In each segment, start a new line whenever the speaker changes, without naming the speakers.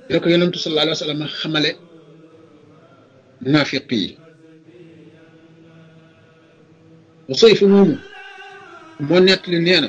da ko yonentu sallallahu alayhi wa sallam xamale naafiq yi Usayf moomu moo nettali nee na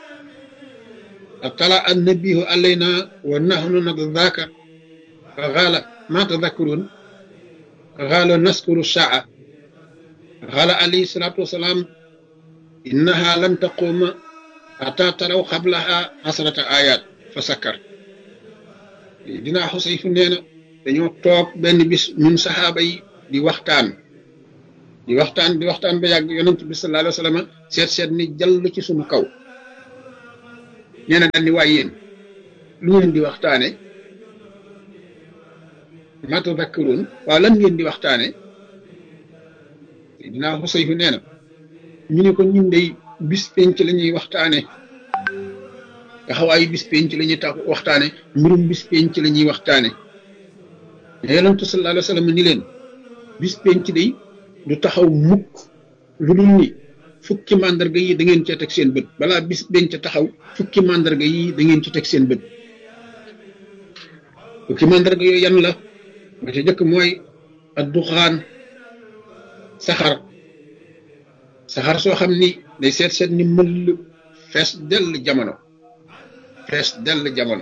atala annabihu alayna wa nahnu nadaka fa xaala ma tadakkurun xaala naskuru saa xaala alayhi salaatu wasalaam innaha lan taquma ata taraw xablaha asrata ayat fa sakkar dinaa Xusayfu nee na dañoo toog benn bis ñun saxaaba yi di waxtaan di waxtaan di waxtaan ba yàgg yonent bi sallallahu alayhi wa sallam seet seet ni jàll ci suñu kaw nee na daal ni waay yéen lu ngeen di waxtaane ma tadakkaruun waaw lan ngeen di waxtaane dinaa Xusayfu nee na ñu ne ko ñun dey bis penc la ñuy waxtaane taxawaayu bis penc la ñuy tax waxtaane mbirum bis penc la ñuy waxtaane yonent sallallahu alayhi wa sallam ni leen bis penc day du taxaw mukk lu dul ni fukki màndarga yi da ngeen cee teg seen bët balaa bis penc taxaw fukki màndarga yi da ngeen ci teg seen bët fukki màndarga yooyu yan la ba ca jëkk mooy ad duxaan saxar saxar soo xam ni day seet seet ni mëll fees dell jamono fees dell jamono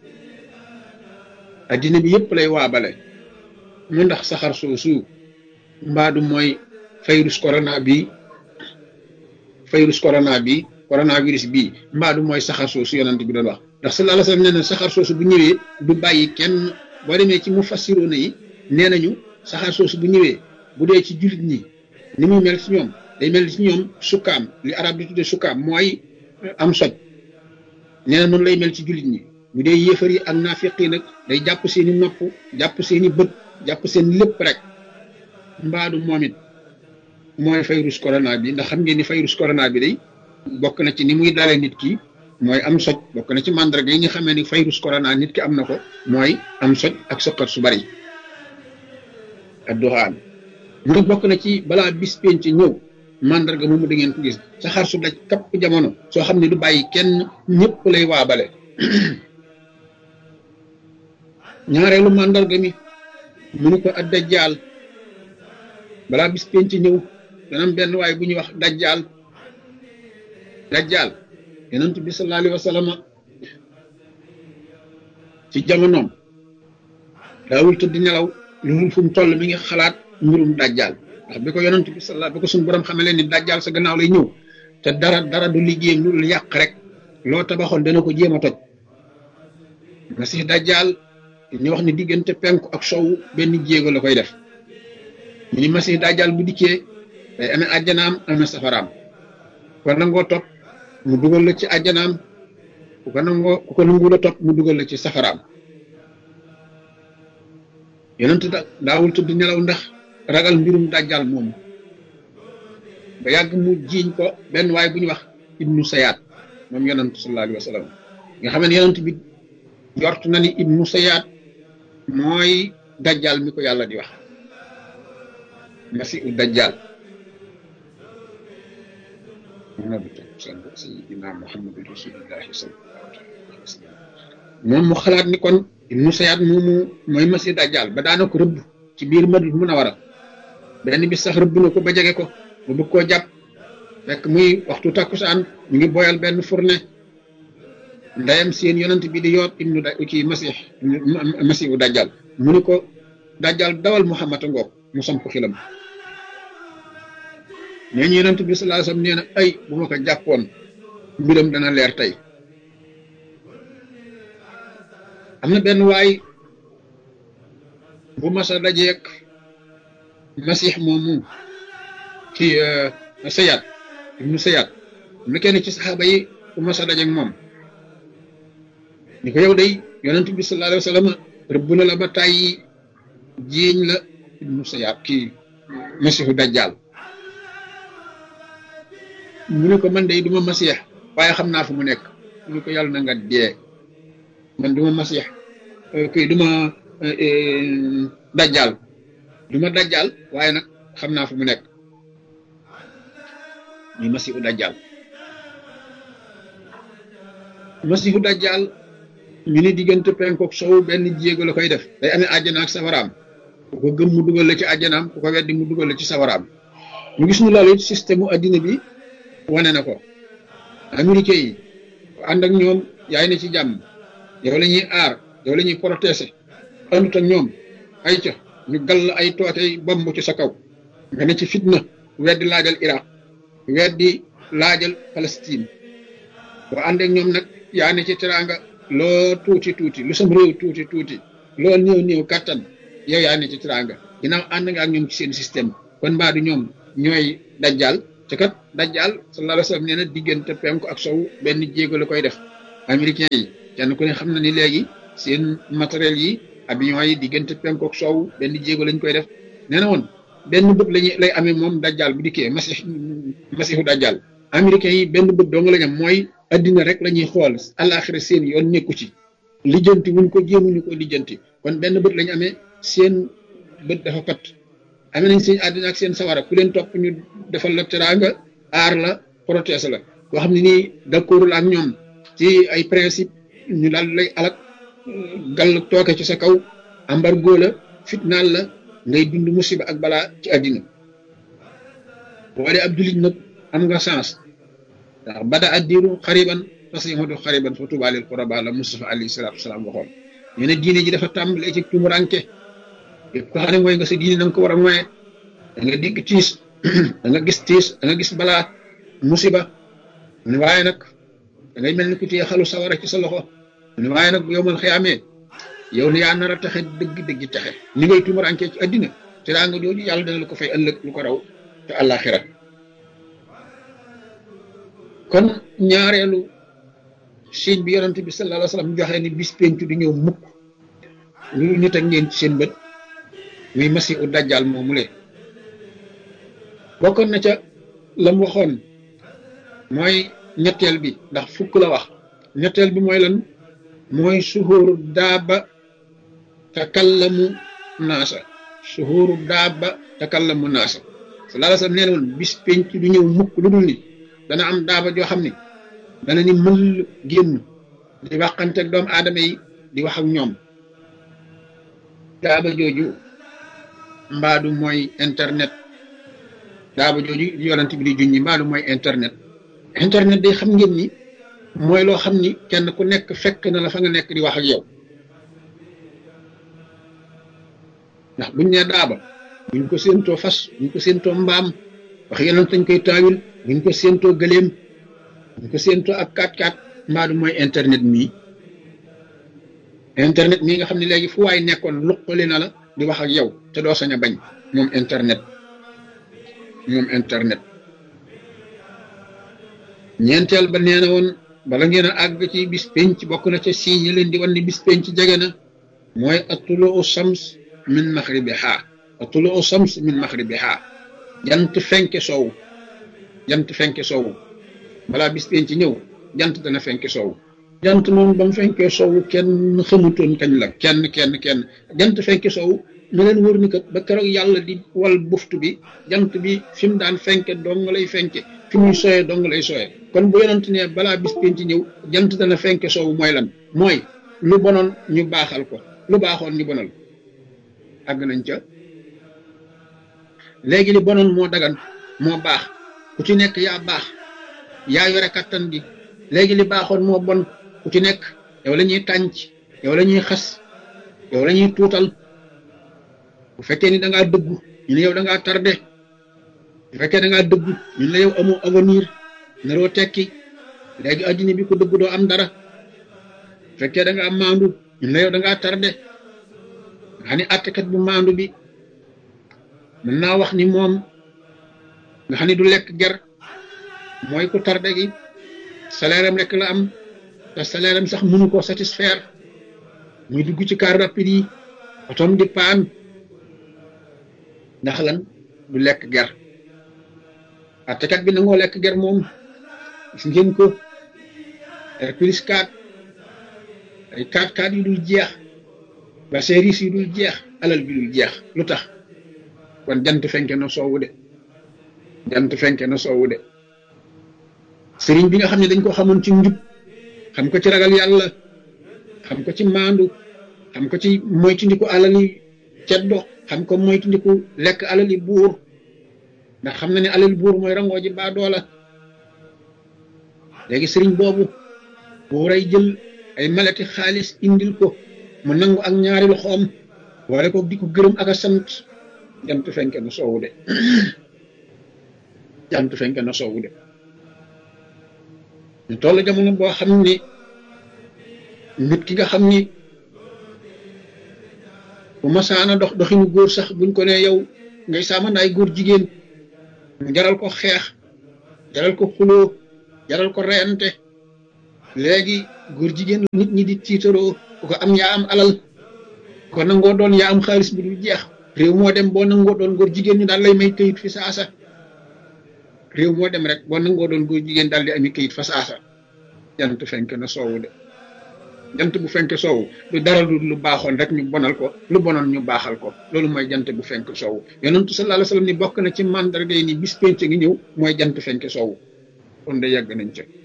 addina bi yëpp lay waabale mu ndax saxar soosu mbaadu mooy virus corona bi virus corona bi coronavirus bii mbaadu mooy saxar soosu yonent bi doon wax ndax sallallahu alayhi wasallam nee na saxar soosu bu ñëwee du bàyyi kenn boo demee ci mu fassiroona yi nee nañu saxar soosu bu ñëwee bu dee ci jullit ñi ni muy mel ci ñoom day mel ci ñoom sukkaam li arab di tudde sukkaam mooy am soj nee na noonu lay mel ci jullit ñi bu dee yéefar yi ak naafiq yi nag day jàpp seeni nopp jàpp seeni bët jàpp seen lépp rek mbaadu moom it mooy virus corona bi ndax xam ngeen ni virus corona bi day bokk na ci ni muy dalee nit ki mooy am soj bokk na ci mandarga yi nga xamee ni virus corona nit ki am na ko mooy am soj ak sëqat su bari ak doxaan mu bokk na ci balaa bis penc ñëw mandarga moomu da ngeen ko gis saxaar su daj kapp jamono soo xam ne du bàyyi kenn ñëpp lay waabale ñaareelu mandarga mi mu ni ko ak dajjaal balaa bis penc ñëw dana am benn waay bu ñuy wax dajjaal dajjaal yonent bi sallallahu alayhi wa sallam ci jamonoom daawul tëdd nelaw lu dul fu mu toll mi ngi xalaat mbirum dajjaal ndax bi ko yonent bi sallallahu bi ko suñu borom xamale ni dajjaal sa gannaaw lay ñëw te dara dara du liggéeyam lu dul yàq rek loo tabaxoon dana ko jéem a toj masih dajjaal ñu wax ni diggante penku ak sow benn jéego la koy def ñu ni masih dajjaal bu dikkee day amee àjjanaam amee safaraam ko nangoo topp mu dugal la ci àjjanaam ku ko nangoo ku ko nangu la topp mu dugal la ci safaraam yonent da daawul tudd nelaw ndax ragal mbirum dajjal moomu ba yàgg mu jiiñ ko benn waay bu ñu wax ibnu sayaat moom yonent sallallahu alayhi wa sallam nga xam ne yonent bi jort na ni ibnu sayaat mooy dajjal mi ko yàlla di wax masiu dajjal sayidina muhammad rasulillahi sallallahu alayhi wa sallam moom mu xalaat ni kon ibnu sayaat moomu mooy masi dajjal ba daana ko rëbb ci biir madina munawara benn bis sax rëbb na ko ba jege ko bu bëgg koo jàpp fekk muy waxtu takkusaan mu ngi boyal benn fourne ndeyam seen yonent bi di yoot ibnu da kii masih masihu dajjal mu ni ko dajjal dawal muhammad a ngoog mu samp xilam nee ñu yonent bi sallallahu alayhi wasallam nee na ay bu ma ko jàppoon mbiram dana leer tey am na benn waay bu masa dajeek masix moomu ci sayaat ibnu sayaat am na kenn ci saxaaba yi bu masa dajeek moom ni ko yow day yonent bi sallallahu alayhi wasallam rëbb na la ba tàyyi jiiñ la ibnu sayaat kii masixu dajjal mu ne ko man de duma masiix waaye xam naa fu mu nekk mu ne ko yàlla na nga dee man duma masiix kii duma dajjal duma dajjal waaye nag xam naa fu mu nekk muy masiixu dajjal masiixu dajjal ñu ne diggante penkook sow benn jéego la koy def day amee àjjana ak safaraam ku ko gëm mu dugal la ci àjjanaam ku ko weddi mu dugal la ci safaraam ñu gis ñu loolu it système mu addina bi wane na ko américain yi ànd ak ñoom yaay ne ci jàmm yow la ñuy aar yow la ñuy protéger àndut ak ñoom ay ca ñu gall ay tootey bomb ci sa kaw nga ne ci fitna weddi laajal Iraq weddi laajal Palestine boo ànd ak ñoom nag yaa ne ci teraanga loo tuuti tuuti lu sam réew tuuti tuuti loo néew néew kattan yow yaa ne ci teraanga ginnaaw ànd nga ak ñoom ci seen système kon mbaa du ñoom ñooy dajjal te kat dajjal sallallahu alayhi wa sallam nee na diggante penku ak sow benn jéego la koy def américain yi kenn ku ne xam na ni léegi seen matériel yi avion yi diggante penku ak sow benn jéego lañ koy def nee na woon benn bët lañu lay amee moom dajjal bu dikkee masix masiixu dajjal américain yi benn bët dong lañ am mooy addina rek la ñuy xool àllaaxira seen yoon nekku ci lijjanti wuñ ko jéemuñu ko lijjanti kon benn bët lañu amee seen bët dafa pat amee nañ seen àddina ak seen sawara ku leen topp ñu defal la teraanga aar la protège la koo xam ne nii d'accordul ak ñoom ci ay principe ñu daal lay alak gàll tooke ci sa kaw embargo la fitnaal la ngay dund musiba ak balaa ci àddina boo dee ab jullit nag am nga chance ndax bada addiru xariban parce que yamadu xariban fa tubaalil quraba la Mustafa alayhi salaatu wasalaam waxoon ñu ne diine ji dafa tàmbalee ci tumuranke yëpp ko xam ne mooy nga sa diine na nga ko war a moye da nga dégg tiis da nga gis tiis da nga gis balaa musiba ne waaye nag da ngay mel ni ku téye xalu sawara ci sa loxo ne waaye nag bu yow mal xiyaamee yow ne yaa nar a taxe dëgg dëgg taxe ni ngay tumurankee ci addina te daa nga jooju yàlla dana la ko fay ëllëg lu ko raw te àllaaxira kon ñaareelu signe bi yonent bi sallallahu alayhi wa sallam joxe ni bis pencu di ñëw mukk lu nit ak ngeen ci seen bët muy masi u dajjal moomu le bokkoon na ca lam waxoon mooy ñetteel bi ndax fukk la wax ñetteel bi mooy lan mooy suhuru daaba takallamu naasa suhuru daaba takallamu naasa sallallahu alayhi wa sallam nee na woon bis penc du ñëw mukk lu dul ni dana am daaba joo xam ne dana ni mël génn di waxanteeg doomu aadama yi di wax ak ñoom daaba jooju mbaadu mooy internet daaba jooju yonent bi di junñi mbaadu mooy internet internet day xam ngeen ni mooy loo xam ni kenn ku nekk fekk na la fa nga nekk di wax ak yow ndax buñ nee daaba buñ ko séentoo fas buñ ko séentoo mbaam wax yonent dañ koy taawil buñ ko séentoo gëléem buñ ko séentoo ak kaat kaat mbaadu mooy internet mii internet mii nga xam ne léegi fu waay nekkoon luqali na la di wax ak yow te doo sañ a bañ moom internet moom internet ñeenteel ba nee na woon bala ngeen a àgg ci bis penc bokk na ca signe leen di wan ni bis penc jege na mooy atuluu shams min maxribiha atuluu shams min maxribiha jant fenke soow jant fenke soow balaa bis penc ñëw jant dana fenke soow jant moom ba mu fenkee soow kenn xamutoon kañ la kenn kenn kenn jant fenke soow na leen wër ni kat ba keroog yàlla di wal buftu bi jant bi fi mu daan fenke dong lay fenke fi muy sooyee dong lay sooyee kon bu yonent ne balaa bis penc ñëw jant dana fenke soow mooy lan mooy lu bonoon ñu baaxal ko lu baaxoon ñu bonal àgg nañ ca léegi li bonoon moo dagan moo baax ku ci nekk yaa baax yaa yore kattan gi léegi li baaxoon moo bon ku ci nekk yow la ñuy tànc yow la ñuy xas yow la ñuy tuutal bu fekkee ni da ngaa dëggu ñu ne yow da ngaa tardé bu fekkee da ngaa dëggu ñu ne yow amoo avenir naroo tekki léegi addina bi ko dëggu doo am dara bu fekkee da ngaa maandu ñu ne yow da ngaa tardé nga xam ne àttekat bu maandu bi mën naa wax ni moom nga xam ne du lekk ger mooy ku tardé gi salaire am rek la am te salaire am sax mënu koo satisfaire muy dugg ci car rapide yi otom di paan ndax lan du lekk ger àttekat bi nangoo lekk ger moom gis ngeen ko Hercules 4 ay 4 4 yu dul jeex ba service yu dul jeex alal bi dul jeex lu tax kon jant fenke na soowu de jant fenke na soowu de sëriñ bi nga xam ne dañ ko xamoon ci njub xam ko ci ragal yàlla xam ko ci maandu xam ko ci moytundiku alali ceddo xam ko moytundiku lekk alali buur ndax xam na ne alali buur mooy rangoo ji baa doola léegi sëriñ boobu buuray jël ay malati xaalis indil ko mu nangu ak ñaari loxoom wala ko di ko gërëm ak a sant jant fenke na soowu de jant fenke na soowu de ñu toll jamono boo xam ni nit ki nga xam ni bu masaana dox doxinu góor sax buñ ko ne yow ngay saamandaay góor jigéen mu jaral ko xeex jaral ko xuloo jaral ko reyante léegi góor jigéen nit ñi di tiitaroo ku ko am yaa am alal ko nangoo doon yaa am xaalis bu dul jeex réew moo dem boo nangoo doon góor jigéen ñi daal lay may këyit fi saasa réew moo dem rek boo nangoo doon góor jigéen daal di ami këyit fa saasa jant fenk na soowu de jant bu fenk soowu lu dara lu lu baaxoon rek ñu bonal ko lu bonoon ñu baaxal ko loolu mooy jant bu fenk soowu yonentu sallallahu alayhi wasallam ni bokk na ci mandarga yi ni bis penc ngi ñëw mooy jant fenk soowu kon de yàgg nañ ca